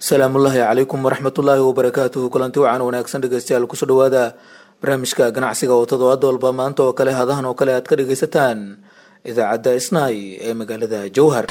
salaamullaahi calaykum waraxmatullaahi wabarakaatuhu kulanti wacan wanaagsan dhegeystayaal kusoo dhawaada barnaamijka ganacsiga oo toddobaad walba maanta oo kale hadahan oo kale aad ka dhegeysataan idaacadda isnaay ee magaalada jowhar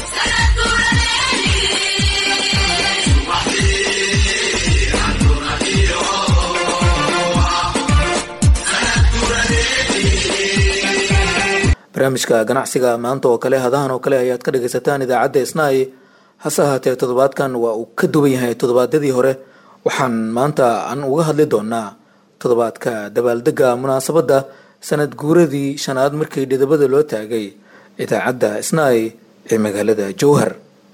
barnaamijka ganacsiga maanta oo kale hadahan oo kale ayaad ka dhegeysataan idaacadda isnaay hase ahaatee toddobaadkan waa uu ka duwan yahay toddobaadyadii hore waxaan maanta aan uga hadli doonaa toddobaadka dabaaldega munaasabadda sanad guuradii shanaad markii dhidabada loo taagay idaacadda isnaay ee magaalada jowhar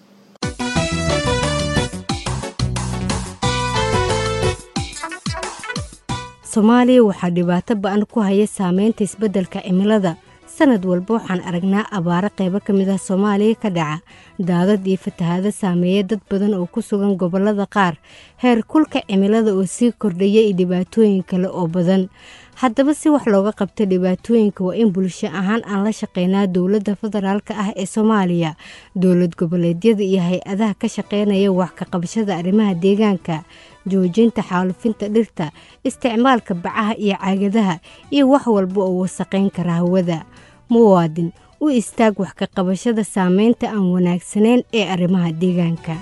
soomaaliya waxaa dhibaato ba-an ku haya saameynta isbeddelka cimilada sanad walba waxaan aragnaa abaaro qaybo ka mid ah soomaaliya ka dhaca daadad iyo fatahaado saameeya dad badan oo ku sugan gobollada qaar heer kulka cimilada oo sii kordhaya iyo dhibaatooyin kale oo badan haddaba si wax looga qabto dhibaatooyinka waa in bulsho ahaan aan la shaqeynaa dowladda federaalka ah ee soomaaliya dowlad goboleedyada iyo hay-adaha ka shaqeynaya wax ka qabashada arrimaha deegaanka joojinta xaalufinta dhirta isticmaalka bacaha iyo caagadaha iyo wax walba oo wasaqayn kara hawada muwaadin u istaag wax ka qabashada saameynta aan wanaagsanayn ee arrimaha deegaanka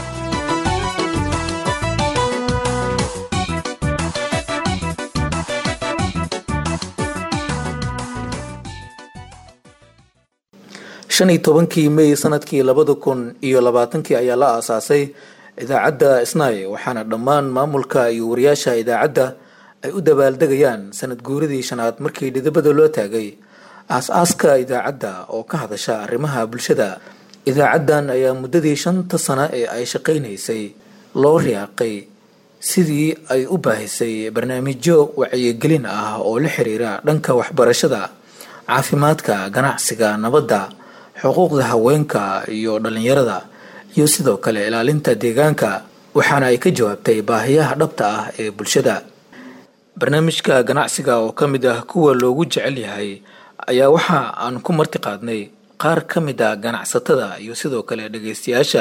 shan iyo tobankii may sanadkii labada kun iyo labaatankii ayaa la aasaasay idaacadda isnaay waxaana dhammaan maamulka iyo wariyaasha idaacadda ay u dabaaldegayaan sanad guuradii shanaad markii dhidibada loo taagay aas-aaska idaacadda oo ka hadasha arrimaha bulshada idaacaddan ayaa muddadii shanta sano ee ay shaqaynaysay loo riyaaqay sidii ay u baahisay barnaamijyo wacyigelin ah oo la xiriira dhanka waxbarashada caafimaadka ganacsiga nabadda xuquuqda haweenka iyo dhalinyarada iyo sidoo kale ilaalinta deegaanka waxaana ay ka jawaabtay baahiyaha dhabta ah ee bulshada barnaamijka ganacsiga oo ka mid ah kuwa loogu jecel yahay ayaa waxa aan ku marti qaadnay qaar ka mid a ganacsatada iyo sidoo kale dhageystayaasha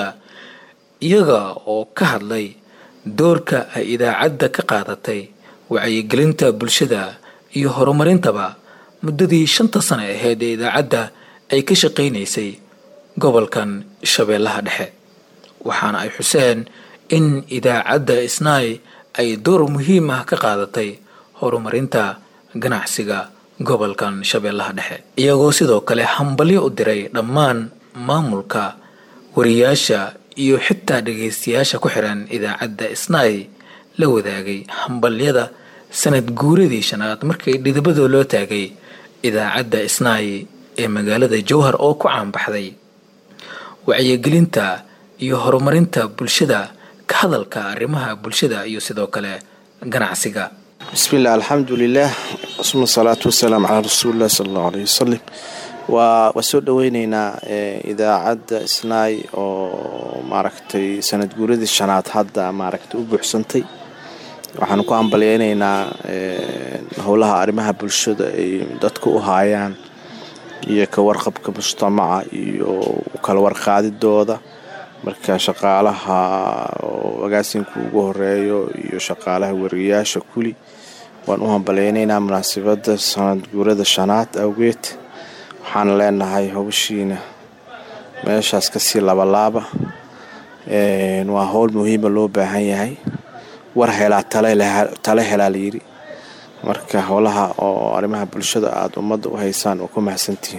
iyaga oo ka hadlay doorka ay idaacadda ka qaadatay wacyigelinta bulshada iyo horumarintaba muddadii shanta sano aheyd ee idaacadda ay ka shaqaynaysay gobolkan shabeellaha dhexe waxaana ay xuseen in idaacadda isnaay ay door muhiim ah ka qaadatay horumarinta ganacsiga gobolkan shabeellaha dhexe iyagoo sidoo kale hambalyo u diray dhammaan maamulka wariyaasha iyo xitaa dhageystayaasha ku xiran idaacadda isnaay la wadaagay hambalyada sanad guuradii shanaad markii dhidibada loo taagay idaacadda isnaay ee magaalada jowhar oo ku caanbaxday wacyigelinta iyo horumarinta bulshada ka hadalka arrimaha bulshada iyo sidoo kale ganacsiga bismiillah alxamdulilah suma salaatu wasalaamu calaa rasuulilah sala allahu aleyh wasalim waa waa soo dhoweyneynaa idaacadda isnaay oo maaragtay sanad guuradii shanaad hadda maaragtay u buuxsantay waxaanu ku hambalyeyneynaa howlaha arrimaha bulshada ay dadka u haayaan iyo ka warqabka mujtamaca iyo kala warqaadidooda marka shaqaalaha oo agaasinka ugu horeeyo iyo shaqaalaha wariyaasha kuli waan u hambalyeyneynaa munaasabadda sanad guurada shanaad awgeed waxaan leenahay howshiina meeshaas kasii labalaaba waa howl muhiima loo baahan yahay war helaa tale helaa layiri marka howlaha oo arrimaha bulshada aada ummadda u haysaan oo ku mahadsantihiin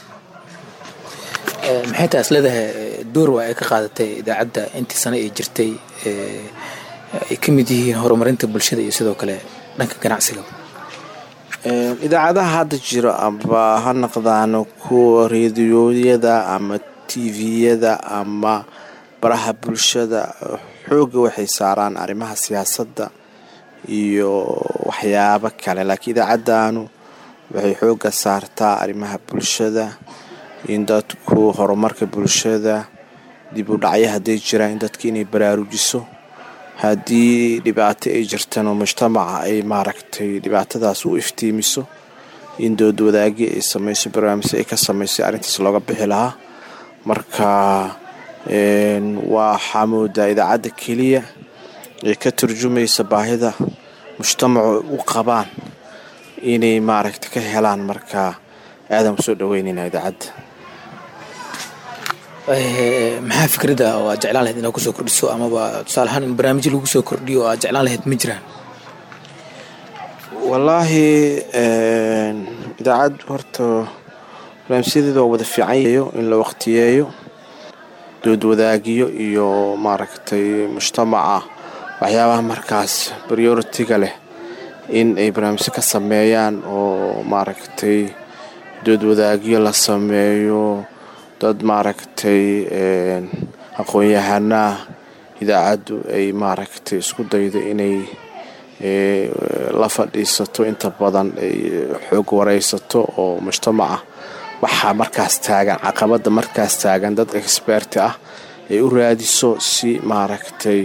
maxay taas leedahay door waa ay ka qaadatay idaacadda intii sano ay jirtay ay ka mid yihiin horumarinta bulshada iyo sidoo kale dhanka ganacsiga idaacadaha hadda jiro amba ha naqdaano kuwa reediyoyada ama tviyada ama baraha bulshada xoogga waxay saaraan arrimaha siyaasadda iyo waxyaabo kale laakiin idaacaddaanu waxay xoogga saartaa arrimaha bulshada in dadku horumarka bulshada dib u dhacyo hadday jiraan in dadka inay baraarujiso haddii dhibaato ay jirtano mujtamaca ay maaragtay dhibaatadaas u iftiimiso in dood wadaagi ay samayso barnaamijyo ay ka samaysay arrintaas looga bixi lahaa marka waxaa moodaa idaacadda keliya ee ka turjumaysa baahida mujtamacu u qabaan inay maaragta ka helaan markaa aadaan usoo dhaweyneynaa idaacadda maxaa fikrada oo aad jeclaan lahayd inaad kusoo kordhiso amaba tusaale ahaan in barnaamijyo lagu soo kordhiyo oo aad jeclaan lahayd ma jiraan wallaahi idaacad horta barnaamijyadeeda waa wada fiicanyayo in la waqtiyeeyo doodwadaagiyo iyo maaragtay mujtamaca waxyaabaha markaas prioritiga leh in ay barnaamijyo ka sameeyaan oo maaragtay doodwadaagyo la sameeyo dad maaragtay aqoon-yahanaa idaacaddu ay maaragtay isku daydo inay la fadhiisato inta badan ay xoog wareysato oo mujtamaca waxaa markaas taagan caqabada markaas taagan dad exberti ah ay u raadiso si maaragtay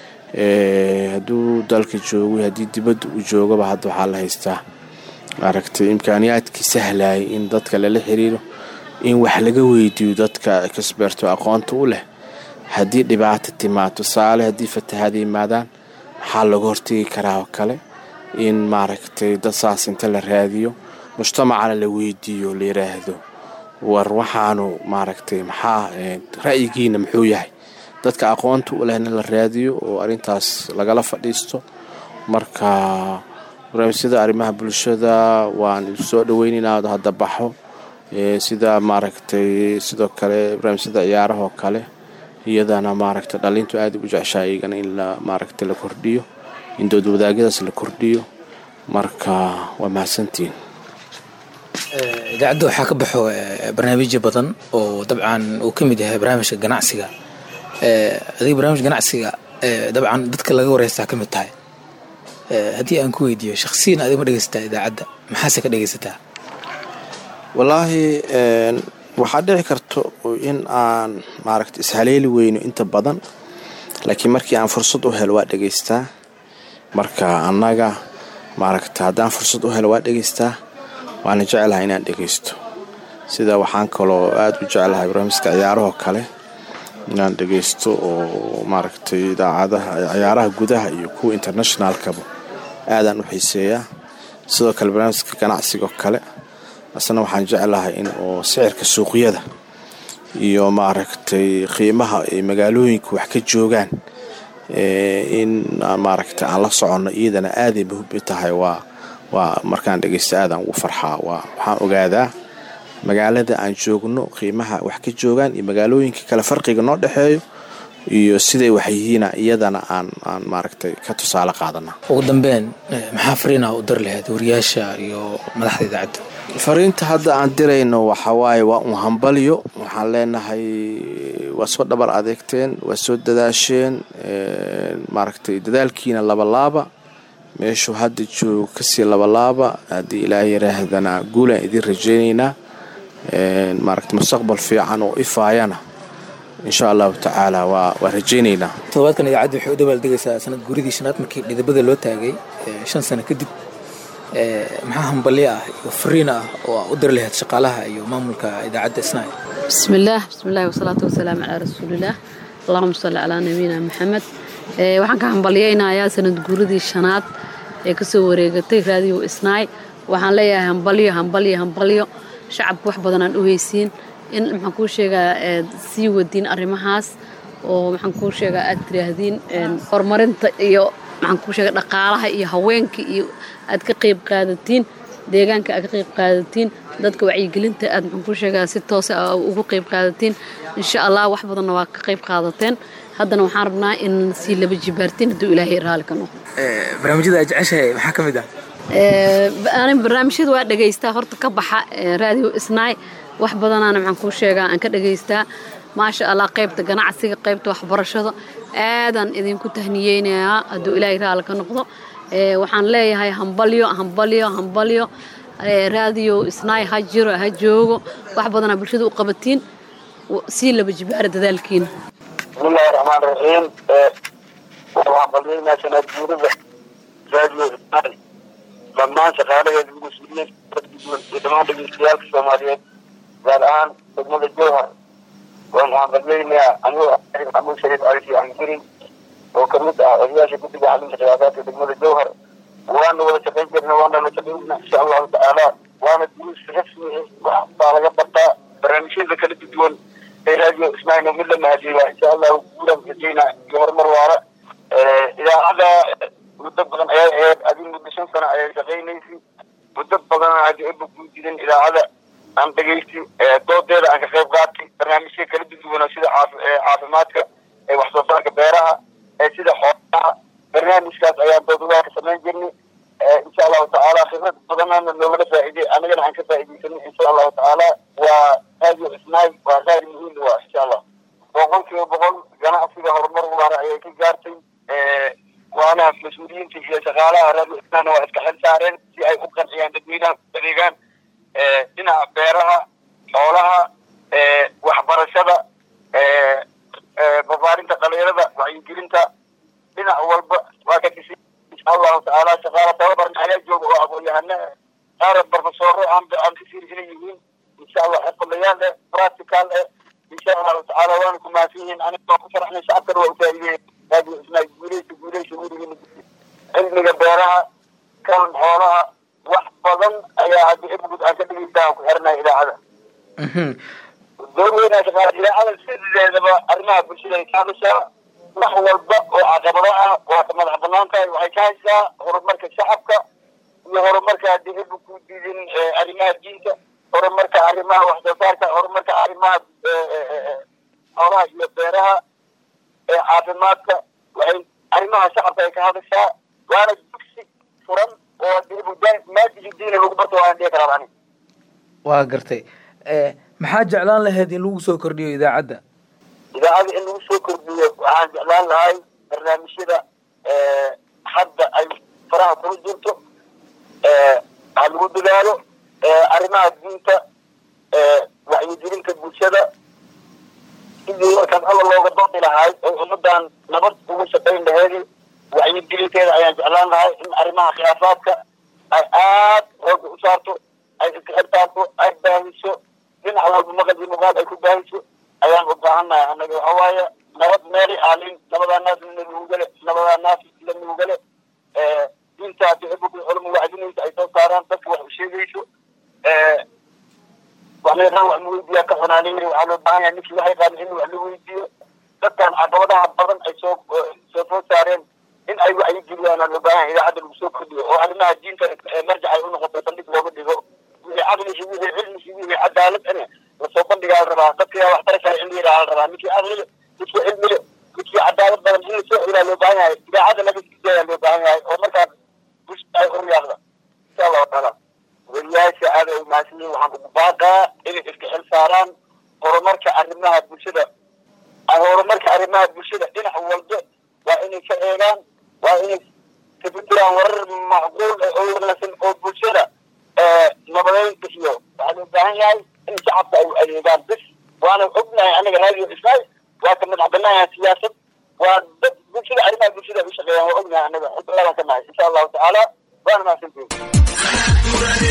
hadduu dalka joogo haddii dibadda uu joogaba hadda waxaa la haystaa maaragtay imkaaniyaadkii sahlayay in dadka lala xiriiro in wax laga weydiiyo dadka exberto aqoonta u leh haddii dhibaato timaado tusaale haddii fatahaada yimaadaan maxaa laga hortegi karaa oo kale in maaragtay dad saas inta la raadiyo mujtamacana la weydiiyo la yiraahdo war waxaanu maaragtay maxaa ra'yigiina muxuu yahay dadka aqoonta u lehna la raadiyo oo arrintaas lagala fadhiisto marka barnaamijyada arrimaha bulshada waan soo dhaweyneynaa hadda baxo sida maaragtay sidoo kale barnaamijyada ciyaarahoo kale iyadana maaragtay dhalintu aada u jeceshaa iyagana in la maaragtay la kordhiyo in doodwadaagyadaas la kordhiyo marka waa mahadsantiin idaacadda waxaa ka baxo barnaamijyo badan oo dabcan uu ka mid yahay barnaamijka ganacsiga adiga barnaamij ganacsiga dabcan dadka laga wareystaa ka mid tahay haddii aan ku weydiiyo shaksiyan adiga ma dhegeysataa idaacadda maxaase ka dhegeysataa wallaahi waxaa dhici karto in aan maaragta ishaleeli weyno inta badan laakiin markii aan fursad u helo waa dhegeystaa marka annaga maaragta haddaan fursad u helo waa dhegeystaa waana jeclahay inaan dhegeysto sida waxaan kaloo aada u jeclahay barnaamijka ciyaarahoo kale inaan dhegeysto oo maaragtay idaacadaha ciyaaraha gudaha iyo kuwa internationalkaba aadaan u xiiseeyaa sidoo kale barnaamijka ganacsigoo kale asna waxaan jeclahay in oo sicirka suuqyada iyo maaragtay qiimaha ay magaalooyinka wax ka joogaan in maaragtay aan la soconno iyadana aaday muhim tahay waa waa markaan dhegeysta aadaan ugu farxaa waa waxaan ogaadaa magaalada aan joogno qiimaha wax ka joogaan iyo magaalooyinka kale farqiga noo dhexeeyo iyo siday wax yihiina iyadana aan aan maaragtay ka tusaale qaadana ugu dambeyn maxaa fariinaa u dar lahayd wariyaasha iyo madaxda idaacadda fariinta hadda aan dirayno waxawaaye waa un hambalyo waxaan leenahay waa soo dhabar adeegteen waa soo dadaasheen maaragtay dadaalkiina labalaaba meeshuu hadda joogo kasii labalaaba haddii ilaahay yaraahdana guulaan idiin rajaynaynaa maaragta mustaqbal fiican oo ifaayana insha allahu tacaala waa waa rajaynaynaa todobaadkan idaacadda waxay u dabaaldegaysaa sanad guuridii shanaad markii dhidibada loo taagay shan sano kadib maxaa hambalyo ah iyo fariin ah oo u diri lahayd shaqaalaha iyo maamulka idaacadda isnaail bismillaah bismillahi wasalaatu wasalaamu calaa rasuulillaah allahuma salli calaa nabiyina maxamed waxaan ka hambalyaynayaa sanad guuridii shanaad ee kasoo wareegatay raadiyo isnaay waxaan leeyahay hambalyo hambalyo hambalyo shacabka wax badan aan u heysiin in maxaan kuu sheegaa sii wadiin arrimahaas oo maxaan kuu sheegaa aad tiraahdiin horumarinta iyo maxaan kuu sheega dhaqaalaha iyo haweenka iyo aad ka qayb qaadatiin deegaanka aad ka qayb qaadatiin dadka wacyigelinta aad maxaan kuu sheegaa si toose a ugu qayb qaadatiin insha allah wax badanna waa ka qayb qaadateen haddana waxaan rabnaa in sii laba jibaartiin hadduu ilaahay raali ka noqdo barnaamijyada aad jeceshahay maxaa ka mid ah ani barnaamijyada waa dhegaystaa horta ka baxa raadiyo isnaay wax badanaana maxaan kuu sheegaa aan ka dhegaystaa maasha allah qaybta ganacsiga qaybta waxbarashada aadaan idinku tahniyeynayaa hadduu ilaahay raali ka noqdo waxaan leeyahay hambalyo hambalyo hambalyo raadiyo isnaay ha jiro ha joogo wax badanaa bulshada u qabatiin sii laba jibaara dadaalkiina bismillahi raxmaan raxiim waxaan balyaynaa sanad guurida raadiyo isnaay dhammaan shaqaalaheeda mas-uuliyiin iyo dhammaan dhegeystayaaalka soomaaliyeed gaar ahaan degmada jowhar waan hambalyeynaa anigoo maxamuud shariif cali anjirin oo kamid ah odayaasha guddiga xalinta khilaafaadka degmada jowhar waana wada shaqayn jirna waana la shaqaynaa insha allahu tacaala waana duruus rasmi wax baa laga bartaa barnaamijyada kala duwan ee radio ismail mid la mahadiya insha allahu guulan rajayna iyo horumar waara idaacada muddo badan ayay ahayd adii muddo shan sano ayay shaqaynaysay muddo badan haddi eba ku jirin idaacada aan dhegaysti doodeeda aan ka qayb qaatay barnaamijya kala duwan sida caafimaadka wax soo saarka beeraha sida xoolaha barnaamijkaas ayaan doodadaa ka samayn jirnay insha allahu tacaala khibrad badanana noogala faa'iiday anagana aan ka faa'iidaysanay insha allahu tacaala waa radio ismail waa raadi muhiim waa insha allah boqol kiiba boqol ganacsiga horumar waara ayay ka gaartay waana mas-uuliyiinta iyo shaqaalaha radio ismailna waa iska xil saareen si ay u qanciyaan dadweynaha adeegaan dhinaca beeraha xoolaha waxbarashada barbaarinta dhalinyarada wacyigelinta dhinac walba waa ka kisi insha allahu tacaala shaqaala tababarna ayaa jooga oo aqoon-yahana qaar barfasoro aan aan kasir inay yihiin insha allah xirfadayaal eh practical eh insha allahu tacaala waana ku mahadsan yihiin aniga waa ku faraxnay shacabkana waa ufaa'ideeyey radio ismail guuleysa guuleysa weligiina cilmiga beeraha kan xoolaha wax badan ayaa haddi ibgud aan ka dhegeysta ku xirnay idaacada door weynaa shaqaala idaacada sideedaba arrimaha bulshada ay ka hadashaa wax walba oo caqabado ah waa ka madax banaan tahay waxay ka haysaa horumarka shacabka iyo horumarka haddii ibu ku diidin arrimaha diinta horumarka arrimaha wax soo saarka horumarka arrimaha xoolaha iyo beeraha caafimaadka waxay arrimaha shacabka ay ka hadashaa waana dugsi furan oo haddii ibu maadigi diina lagu barto waan dhihi karaa ani waa gartay maxaa jeclaan lahayd in lagu soo kordhiyo idaacadda idaacada in lagu soo kordhiyo waxaan jeclaan lahay barnaamijyada hadda ay faraha kula jirto ha lagu dadaalo arrimaha diinta wacyigelinta bulshada sidii markaan alla looga doodi lahay oo ummadan nabad ugu shaqayn laheedi wacyigelinteeda ayaan jeclaan lahay in arrimaha khilaafaadka ay aad xooga u saarto ay iska xirtaarto ay baahiso dhinac walba maqal iyo muuqaal ay ku baahiso ayaan u baahannahay annaga waxa waaye nabad meelay aalin nabadaa naas lanugale nabadaa naas lanugale diinta dicibku culama wacdinaysa ay soo saaraan dadka wax u sheegayso waxleedahan wax muweydiyaa ka xunaanayni waxaa loo baahan yahay ninkii waxay qaadan in wax la weydiiyo dadkan caqabadaha badan ay soo soo soo saareen in ay wacyigeliyaan loo baahan yahay idaacadda lagu soo kordhiyo oo arrimaha diinta marjac ay u noqoto saldhig looga dhigo wixii caqligi wixii cilmigi wixii cadaalad ane lasoo bandhigaa la rabaa dadka yaa waxtara kale in la yidhaha la rabaa ninkii caqliga ninkii cilmiga ninkii cadaalad badan in lasoo celaa loo baahan yahay idaacadda laga sidayaa loo baahan yahay oo markaas bulshada ay horyaaqda insha allahu taala weriyaasha aad ay mahadsan yihiin waxaan ugu baaqaa inay iska xil saaraan horumarka arrimaha bulshada horumarka arrimaha bulshada dhinac walba waa inay ka eegaan waa inay ka fikiraan warar macquul ah oo wanaagsan oo bulshada nabadeynta iyo waxaa loo baahan yahay in shacabka ay adeegaan bis waana ognahay anaga radio ismail waa ka madax banaanahay siyaasad waa dad bulshada arrimaha bulshada ay u shaqeeyaan waa ognahay anaga xubnadaan ka nahay insha allahu tacaala waana mahadsantihin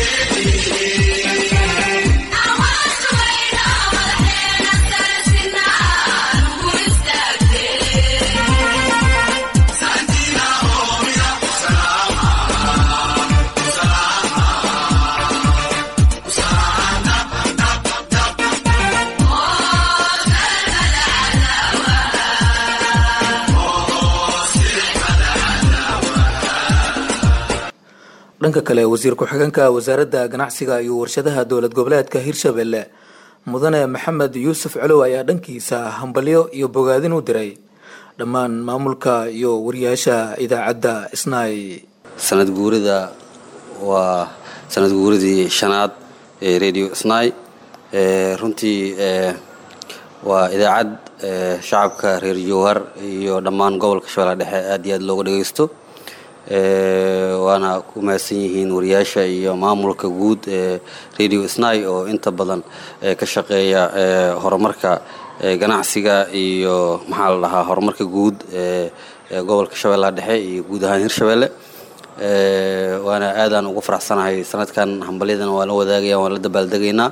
dhanka kale wasiir ku-xigeenka wasaaradda ganacsiga iyo warshadaha dowlad goboleedka hirshabelle mudane maxamed yuusuf colow ayaa dhankiisa hambalyo iyo bogaadin u diray dhammaan maamulka iyo wariyaasha idaacadda isnaay sanad guurida waa sanad guuridii shanaad ee radio snai runtii waa idaacad shacabka reer jowhar iyo dhammaan gobolka shabeellaha dhexe aad iyo aad looga dhagaysto waana ku mahadsan yihiin wariyaasha iyo maamulka guud ee radio snai oo inta badan ka shaqeeya horumarka ganacsiga iyo maxaa la dhahaa horumarka guud ee gobolka shabeellaha dhexe iyo guud ahaan hirshabelle waana aadaan ugu faraxsanahay sanadkan hambalyadan waan la wadaagaya waan la dabaaldegaynaa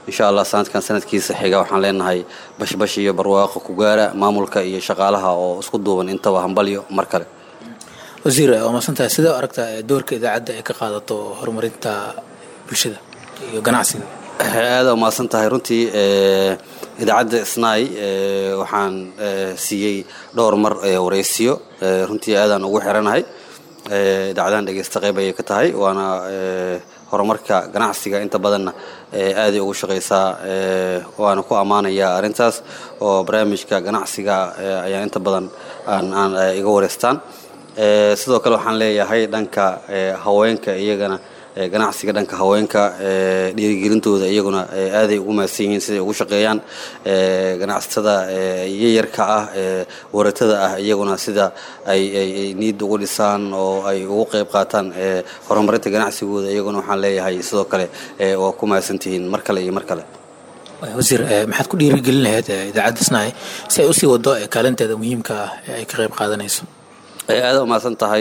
insha allah sanadkan sanadkiisa xiga waxaan leenahay bashbash iyo barwaaqo ku gaara maamulka iyo shaqaalaha oo isku duuban intaba hambalyo mar kale wasiir waa maadsantahay sidee u aragtaa doorka idaacadda ay ka qaadato horumarinta bulshada iyo ganacsiga aada umahadsan tahay runtii idaacadda snai waxaan siiyey dhowr mar wareysiyo runtii aadaan ugu xiranahay idaacadahan dhegeysta qayb ayay ka tahay waana horumarka ganacsiga inta badanna aaday ugu shaqaysaa waana ku ammaanayaa arrintaas oo barnaamijka ganacsiga ayaa inta badan aan iga wareystaan sidoo kale waxaan leeyahay dhanka haweenka iyagana ganacsiga dhanka haweenka dhiirigelintooda iyaguna aaday ugu mahadsan yihiin siday ugu shaqeeyaan ganacsatada yayarka ah waratada ah iyaguna sida ay niid ugu dhisaan oo ay ugu qayb qaataan horumarinta ganacsigooda iyaguna waxaan leeyahay sidoo kale waa ku mahadsantihiin mar kale iyo mar kale wasiir maxaad ku dhiirigelin lahayd idaacadda snai si ay usii wado kaalinteeda muhiimka ah ee ay ka qayb qaadanayso aada umahadsan tahay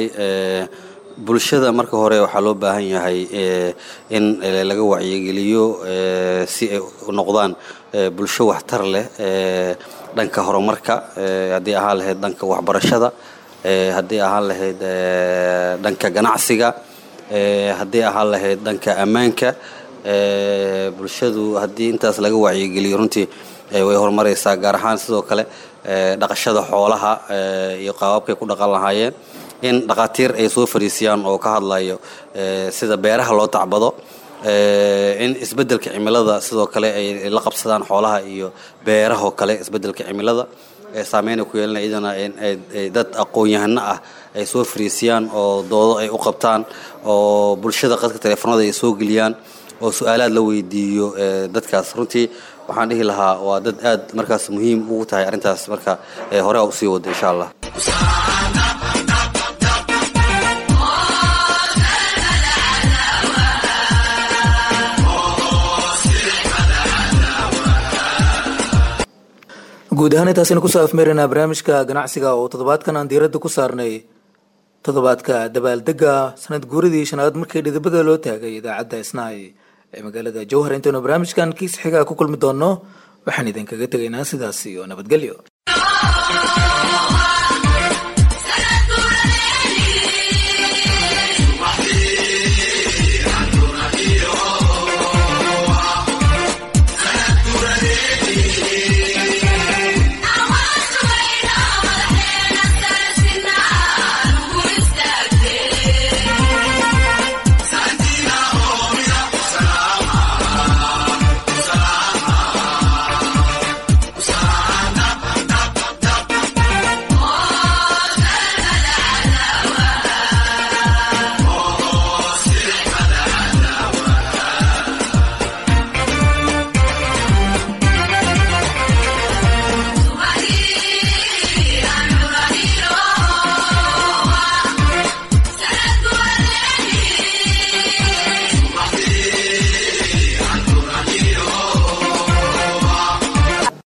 bulshada marka hore waxaa loo baahan yahay in laga wacyigeliyo si ay noqdaan bulsho waxtar leh dhanka horumarka haddii ahaan lahayd dhanka waxbarashada haddii ahaan lahayd dhanka ganacsiga haddii ahaan lahayd dhanka ammaanka bulshadu haddii intaas laga wacyigeliyo runtii way horumaraysaa gaar ahaan sidoo kale dhaqashada xoolaha iyo qaababkay ku dhaqan lahaayeen in dhakhaatiir ay soo fariisiyaan oo ka hadlayo sida beeraha loo tacbado in isbeddelka cimilada sidoo kale ay la qabsadaan xoolaha iyo beerahoo kale isbeddelka cimilada saameyna ku yeelana iyadana dad aqoon-yahano ah ay soo fariisiyaan oo doodo ay u qabtaan oo bulshada qadka teleefonada ay soo geliyaan oo su-aalaad la weydiiyo dadkaas runtii waxaan dhihi lahaa waa dad aad markaas muhiim ugu tahay arrintaas marka hore a usii wada insha allah guud ahaan intaasaynu kusoo afmeeraynaa barnaamijka ganacsiga oo toddobaadkan aan diiradda ku saarnay toddobaadka dabaaldega sanad guuradii shanaad markii dhidibada loo taagay idaacadda isnaay ee magaalada jowhar intaynu barnaamijkan kiis xigaa ku kulmi doonno waxaan idinkaga tegaynaa sidaas iyo nabadgelyo